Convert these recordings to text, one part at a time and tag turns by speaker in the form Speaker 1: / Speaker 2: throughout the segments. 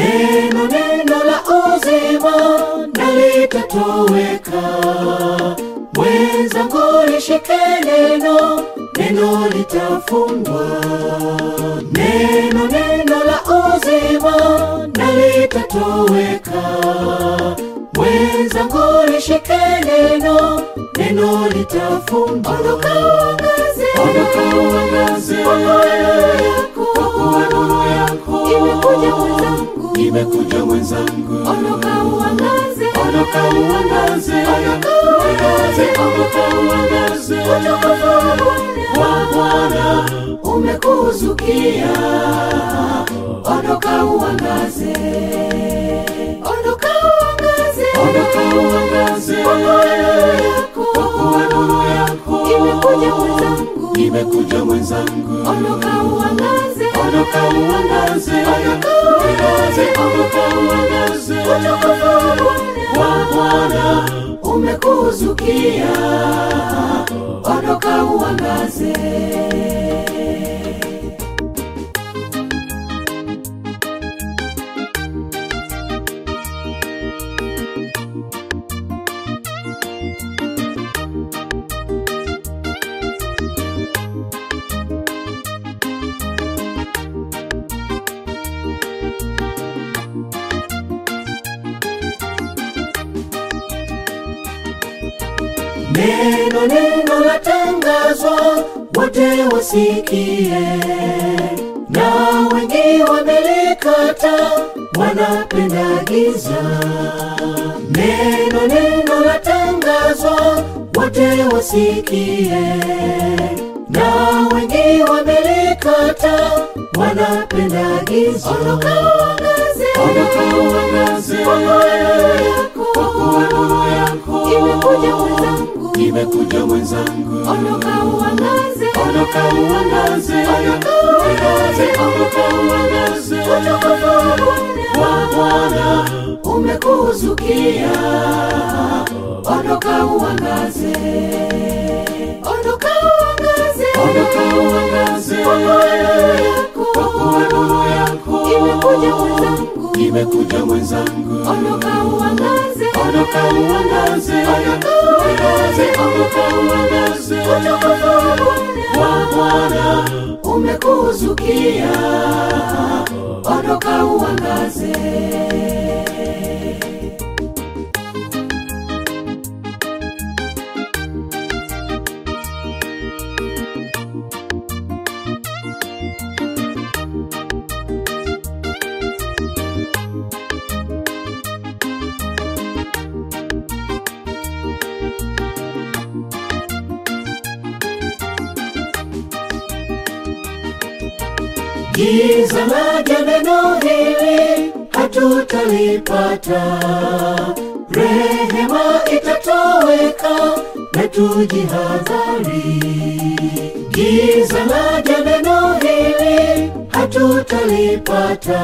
Speaker 1: neno neno la uzima na litatoweka. Mwenzangu lishike neno, neno litafungwa. Neno neno la uzima na litatoweka. Mwenzangu lishike neno, neno litafungwa. Ondoka uangaze, ondoka uangaze, kwa kuwa nuru yako imekuja mwenzangu, imekuja mwenzangu. Ondoka uangaze, ondoka uangaze, ondoka uangaze, ondoka uangaze, utukufu wa Bwana umekuzukia. Ondoka uangaze, ondoka uangaze, ondoka uangaze, kwa kuwa nuru yako imekuja mwenzangu, imekuja mwenzangu. Ondoka uangaze, ondoka uangaze, ondoka uangaze, ondoka uangaze, utukufu wa Bwana umekuzukia. Ondoka uangaze. Neno neno latangazwa, wote wasikie, na wengi wamelikata, wanapenda giza. Neno neno latangazwa, wote wasikie, na wengi wamelikata, wanapenda giza. Ondoka uangaze, ondoka uangaze, kwa kuwa nuru yako imekuja mwenzangu, imekuja mwenzangu. Ondoka uangaze, ondoka uangaze, ondoka uangaze, ondoka uangaze, utukufu wa Bwana umekuzukia. Ondoka uangaze, ondoka uangaze, ondoka uangaze, kwa kuwa nuru yako imekuja mwenzangu, imekuja mwenzangu. Ondoka uangaze, ondoka uangaze, ondoka uangaze, ondoka uangaze, utukufu wa Bwana umekuzukia. Ondoka uangaze. Giza laja neno hili hatutalipata, rehema itatoweka na tujihadhari. Giza laja neno hili hatutalipata,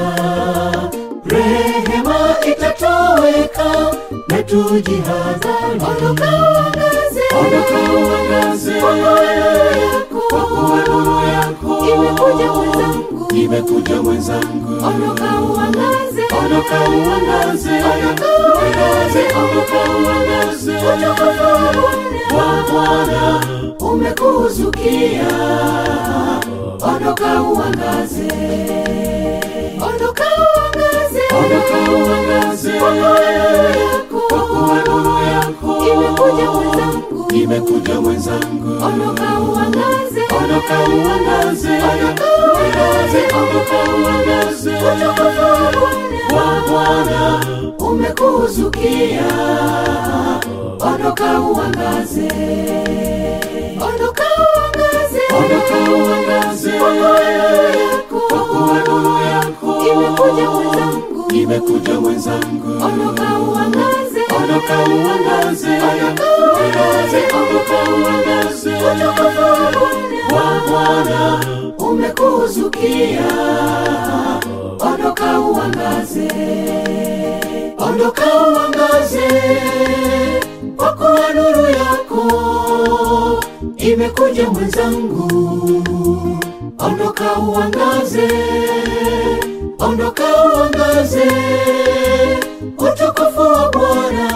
Speaker 1: rehema itatoweka na tujihadhari. Ondoka uangaze, ondoka uangaze, kwa kuwa nuru yako imekuja mwenzangu, imekuja mwenzangu. Ondoka uangaze, ondoka uangaze, ondoka uangaze, ondoka uangaze, utukufu wa Bwana umekuzukia. Ondoka uangaze, ondoka uangaze, ondoka uangaze, kwa kuwa nuru yako imekuja mwenzangu, imekuja mwenzangu. Ondoka uangaze, ondoka uangaze, ondoka uangaze, ondoka uangaze, utukufu wa Bwana umekuzukia. Ondoka uangaze, ondoka uangaze, ondoka uangaze, kwa kuwa nuru yako imekuja mwenzangu, imekuja mwenzangu. Ondoka uangaze, ondoka uangaze, ondoka uangaze, ondoka uangaze, utukufu wa Bwana umekuzukia. Ondoka uangaze, ondoka uangaze, kwa kuwa nuru yako imekuja mwenzangu. Ondoka uangaze, ondoka ondoka uangaze, utukufu wa Bwana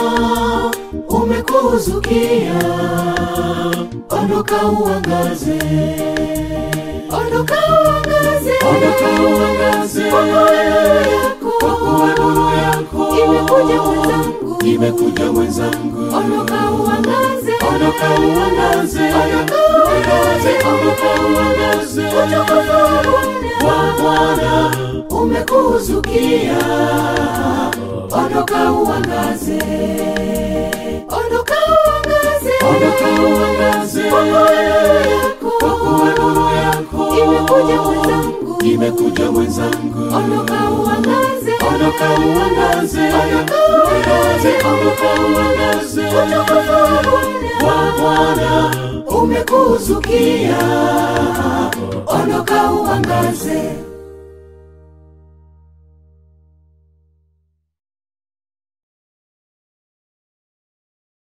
Speaker 1: umekuzukia, ondoka uangaze, ondoka uangaze, ondoka uangaze, kwa kuwa nuru yako imekuja mwenzangu, imekuja mwenzangu, ondoka uangaze, ondoka uangaze, ondoka uangaze, ondoka uangaze, utukufu wa Bwana umekuzukia, ondoka uangaze, ondoka uangaze, ondoka uangaze, kwa kuwa nuru yako imekuja mwenzangu, imekuja mwenzangu, ondoka uangaze, ondoka uangaze, ondoka uangaze, ondoka uangaze, utukufu wa Bwana umekuzukia, ondoka uangaze.